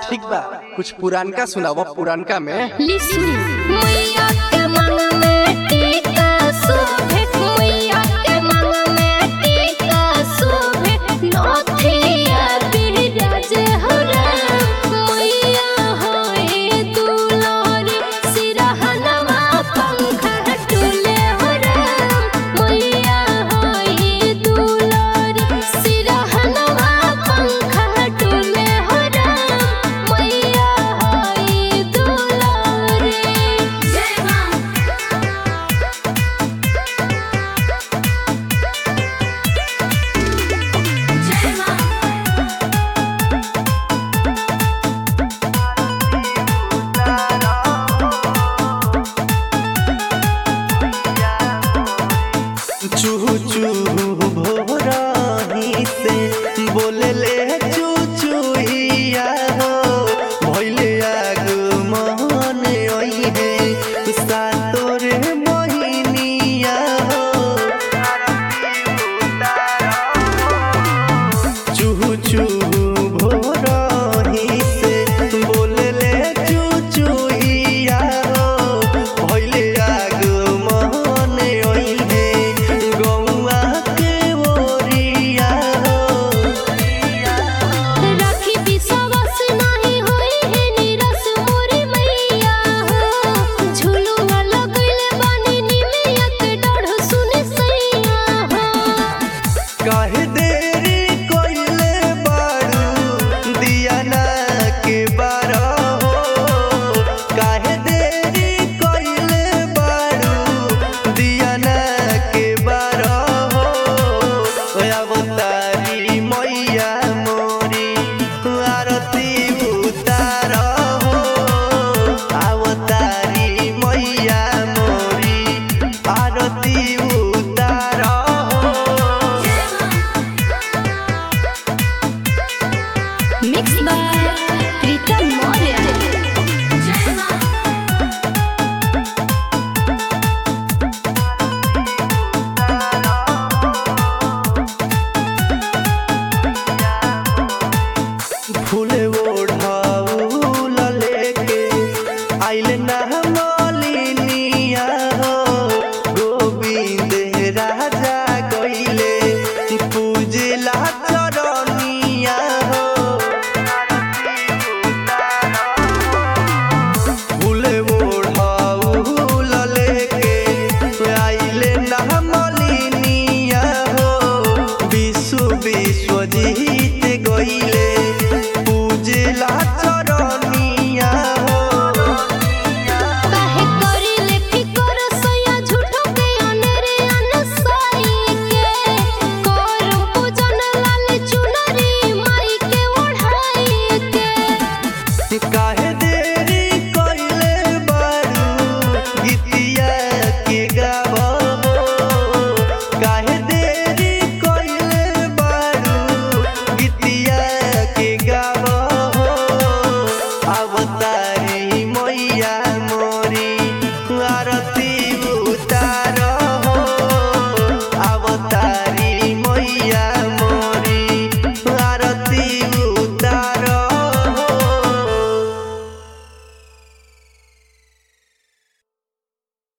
ठीक बा कुछ पुरानका सुनावा पुरानका में लिसु मैया के मन में टीका शोभे मैया के मन में टीका शोभे नथिया बिराज हरा मैया होए दुलारी सिरहनवा पंखा डोले हरा मैया होए दुलारी सिरहनवा पंखा डोले हरा मैया होए दुलारी जय मां जय मां चूहू चूहू भोराही से बोले ले चू चूहिया हो भइले आग मन ओई है सातोर मोहिनिया हो चूहू चूहू भोराही से बोले ले चू चूहिया हो भइले आग मन ओई है गौआ के ओरिया हो राखी विश्वास नाही होई है निरस मोरी मैया हो झुलुआ लगइले बानी निमिया के डढ़ सुने सैया हो काहे देरी कोइले बारू दियाना के बारा हो काहे देरी कोइले बारू दियाना के बारा हो अवतारी मैया मोरी आरती उतार हो अवतारी मैया मोरी आरती उतार हो मिक्स बाय प्रीतम मौर्य जय मां फूल ओढ़ाउल लेके आइल ना हम